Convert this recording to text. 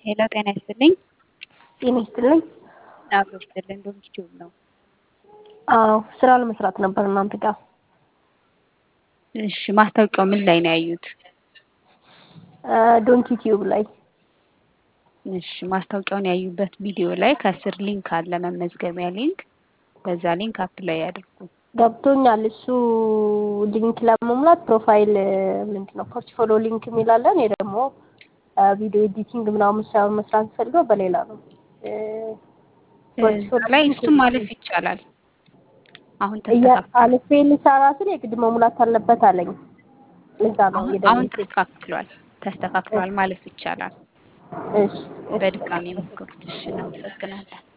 ሄሎ ጤና ይስጥልኝ። ጤና ይስጥልኝ። አብሮ ይስጥልን። ዶንኪ ቲዩብ ነው። አዎ ስራ ለመስራት ነበር እናንተ ጋር። እሺ ማስታወቂያው ምን ላይ ነው ያዩት? ዶንኪ ቲዩብ ላይ እሺ ማስታወቂያውን ያዩበት ቪዲዮ ላይ ከስር ሊንክ አለ፣ መመዝገቢያ ሊንክ። በዛ ሊንክ አፕላይ ያድርጉ። ገብቶኛል። እሱ ሊንክ ለመሙላት ፕሮፋይል ምንድን ነው ፖርትፎሊዮ ሊንክ የሚላለ እኔ ደግሞ ቪዲዮ ኤዲቲንግ ምናምን ሳይሆን መስራት ፈልገው በሌላ ነው። እዛ ላይ እሱም ማለፍ ይቻላል። አሁን ተስተካክሏል። አልፌ ልሰራ ስል የግድ መሙላት አለበት አለኝ። እዛ ነው አሁን አሁን ተስተካክሏል ተስተካክሏል ማለፍ ይቻላል። እሺ በድጋሚ ሞክሩት። እሺ እናመሰግናለን።